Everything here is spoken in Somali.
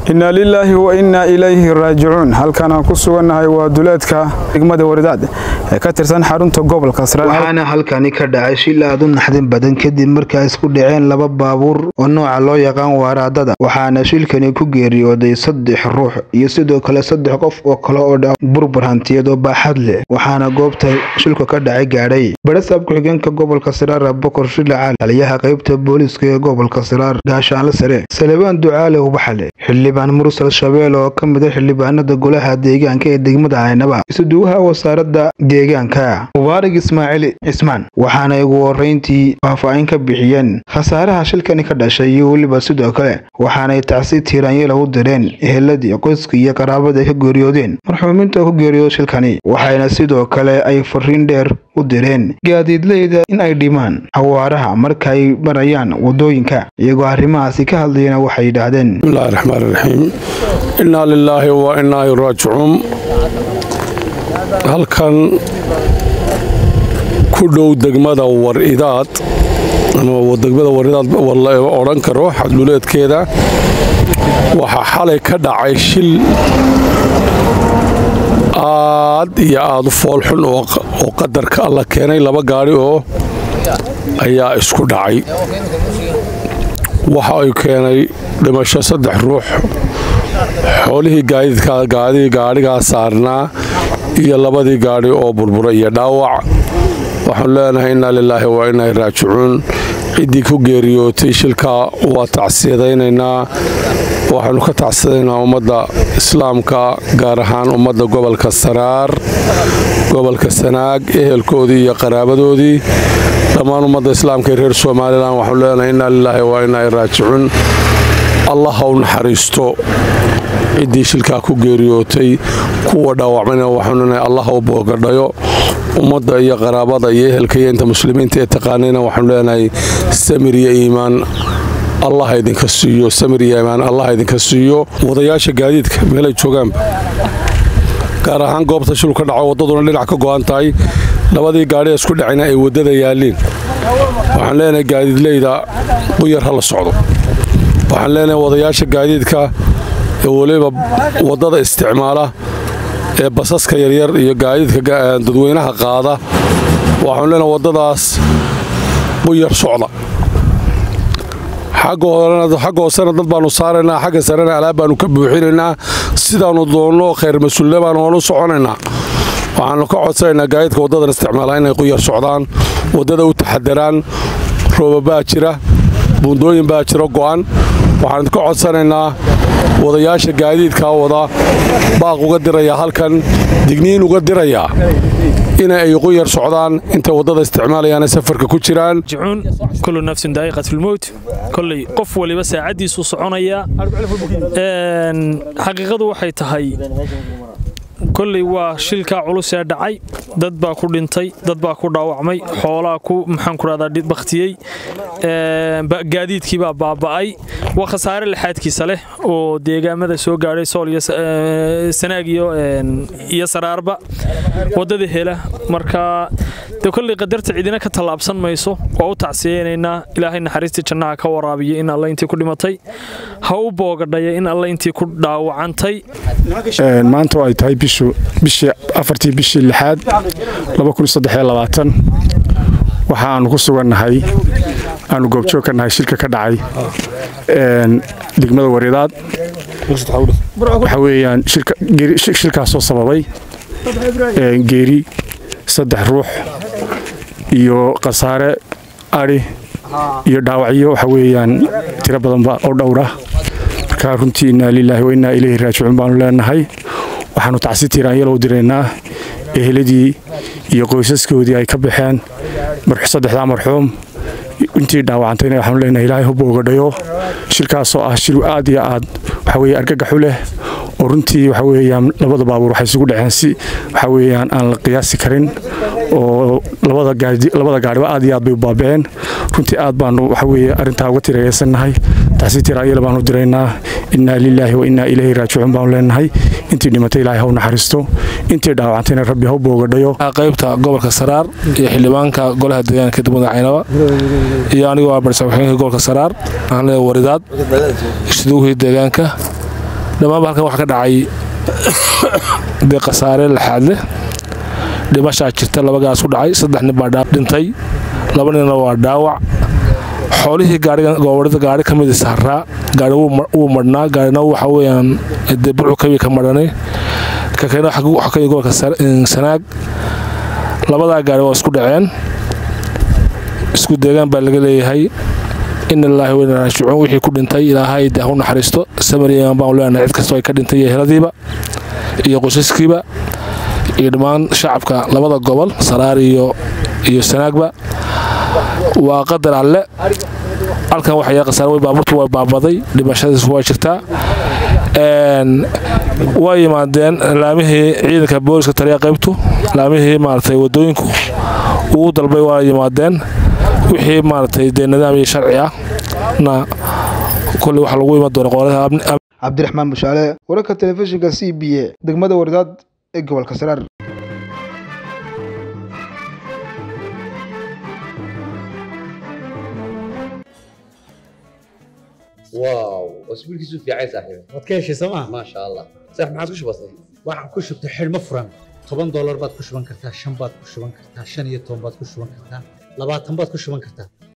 inna lilaahi wa innaa ilayhi raajicuun halkan aan ku sugannahay waa duleedka degmada waridaad ee ka tirsan xarunta gobolka waxaana halkani ka dhacay shil aad u naxdin badan kadib markaa isku dhaceen laba baabuur oo nooca loo yaqaan waaraadada waxaana shilkani ku geeriyooday saddex ruux iyo sidoo kale saddex qof oo kale oo dha burbur hantiyeed oo baaxad leh waxaana goobta shilku ka dhacay gaadhay barasaab ku-xigeenka gobolka siraar bokor shile caali taliyaha qaybta booliiska ee gobolka siraar gaashaanle sare salebaan ducaale ubaxale xildhibaan mursal shabeel oo ka mid a xildhibaanada golaha deegaanka ee degmada caynaba isuduwaha wasaaradda deegaanka mubaarig ismaaciil cismaan waxaana ugu horeyntii faahfaahin ka bixiyeen khasaaraha shilkani ka dhashay iyo weliba sidoo kale waxaanay tacsi tiiraanyela u direen eheladii qoyska iyo qaraabada ay ka geeriyoodeen marxuuminta ku geeriyooda shilkani waxayna sidoo kale ay fariin dheer u direen gaadiidleyda in ay dhimaan xawaaraha marka ay marayaan wadooyinka iyagoo arrimahaasi ka hadlayana waxay yidhaahdeen bismillahi raxmaan raxiim innaa lilaahi wa innaa raajicuun halkan ku dhow degmada war-idaad ama degmada war-idaad la odhan karo xadluleedkeeda waxaa xalay ka dhacay shil aad iyo aad u foolxun oo qadarka alla keenay laba gaadhi oo ayaa isku dhacay waxa ay keenay dhimasho saddex ruux xoolihii gaadhigaa saarnaa iyo labadii gaadhi oo burbura iyo dhaawac waxaanu leenahay innaa lilaahi wa innaa raajicuun ciddii ku geeriyootay shilkaa waa tacsiyadaynaynaa waxaanu ka tacsiyadaynaa ummadda islaamka gaar ahaan ummadda gobolka saraar gobolka sanaag ehelkoodii iyo qaraabadoodii dhammaan ummadda islaamka ee reer somalilan waxaanu leenahay innaa lilaahi wa innaa raajicuun allah ha u naxariisto ciddii shilkaa ku geeriyootay kuwa dhaawacmayna waxaanu leenahay allah ha u boogadhayo ummadda iyo qaraabada iyo ehelka iyo inta muslimiinta ee taqaanayna waxaanu leenahay samir iyo iimaan allah idinka siiyo samir iyo iimaan allah idinka siiyo wadayaasha gaadiidka meelay joogaanba gaar ahaan goobta shil ka dhaco waddaduna dhinac ka go'an tahay labadii gaadhi isku dhacayna ay waddada yaalliin waxaan leenahay gaadiidleyda quyar ha la socdo waxaan leenahay wadayaasha gaadiidka ee weliba waddada isticmaala ee basaska yaryar iyo gaadiidka dadweynaha qaada waxaanu leenahay waddadaas quyar socda xagga hoosena dad baanu saaraynaa xagga sarena alaab baanu ka buuxinaynaa sidaannu doonno khayr mas-uulne baanu oonu soconaynaa waxaanu ka codsanaynaa gaadiidka waddadan isticmaala inay quyar socdaan waddada u taxadaraan rooba baa jira buundooyin baa jiro go'an waxaan ka codsanaynaa wadayaasha gaadiidkaa wada baaq uga dirayaa halkan digniin uga dirayaa ina ay quyar socdaan intay waddada isticmaalayaana safarka ku jiraan kullu nafsin daa'iqat filmowt kolley qof waliba saacaddiisuu soconayaa xaqiiqadu waxay tahay kolley waa shilkaa culus ee dhacay dad baa ku dhintay dad baa ku dhaawacmay xoolaa ku maxaan ku rahdaa bakhtiyey gaadiidkii baa baaba'ay waa khasaare lixaadkiisa leh oo deegaamada soo gaadhay sool iyo sanaag iyo saraarba waddada hela marka de kolley qadarta cidina ka tallaabsan mayso waa u tacsiyeynaynaa ilaahay naxariistii jannaha ka waraabiya in alla intii ku dhimatay ha u boogadhaya in alla intii ku dhaawacantay maanta ay tahay bishii afartii bishii lixaad waxa aanu ku sugannahay aanu goobjoog ka nahay shilka ka dhacay degmada waridaad waxa weeyaan shilkaasoo sababay geeri saddex ruux iyo khasaare adhi iyo dhaawacyo waxa weeyaan tiro badanba oo dhowra marka runtii innaa lilaahi wa innaa ilayhi raajicuun baanu leenahay waxaanu tacsi tiiraanyalo u diraynaa eheladii iyo qoysaskoodii ay ka baxeen saddexdaa marxuum intii dhaawacantayna waxaanu leenahay ilaahay hub ogadhayo shilkaasoo ah shil aad iyo aad waxa weye argagaxu leh oo runtii waxa weeyaan labada baabuur waxay isugu dhaceen si waxa weeyaan aan la qiyaasi karin oo labada gaadhiba aad iyo aad bay u baaba'een runtii aad baanu waxa weeye arrintaa uga tirayeysannahay taxsii tiraayala baanu diraynaa innaa lilaahi wa innaa ilayhi raajicuun baanu leenahay intii dhimatay ilaahay ha u naxariisto intii dhaawacantayna rabbi ha u boogadhayo qaybta gobolka saraar iyo xildhibaanka golaha deegaanka degmada caynaba iyo anigoo ah barsa waxooyinka gobolka saraar waxaan leeyahay waridaad isduuhii deegaanka dhammaanba halkan waxaa ka dhacay dee khasaare laxaad leh dhimashaa jirta laba gaas ku dhacay saddex nin baa dhintay laba ninna waa dhaawac xoolihii goobadhada gaari ka mid saaraa gaari wuu madhnaa gaarina waxa weyaan dee burcu kabi ka madhanay kakena waxa ka gobolka sanaag labadaa gaari waa isku dhaceen isku deegaan baa laga leeyahay in illaahi weyna raajicuun wixii ku dhintay ilaahay dee ha u naxariisto samariyan baan leenahay cid kastoo ay ka dhintay iyo heladiiba iyo qosaskiiba iyo dhammaan shacabka labada gobol saraar iyo iyo sanaagba waa qadar alle halkan waxay khasaare way baabuurtu way baabaday dhimashadiis waa jirtaa waa yimaadeen laamihii ciidanka booliska taliya qaybtu laamihii maaragtay wadooyinku ugu dalbay waa yimaadeen wixii maaragtay dee nidaam iyo sharci ah na kolley waxa lagu iman doona qolada cabdiraxmaan bushaale wararka telefishinka c b a degmada wardaad ee gobolka saraar واو اسبوع كيسو في عايز صاحبي waad ka heshay sooma ما شاء الله صح ما عادش بسيط waxaan ku shubtay xidhmo furan toban doolar baad ku shuban kartaa shan baad ku shuban kartaa shan iyo toban baad ku shuban kartaa labaatan baad ku shuban kartaa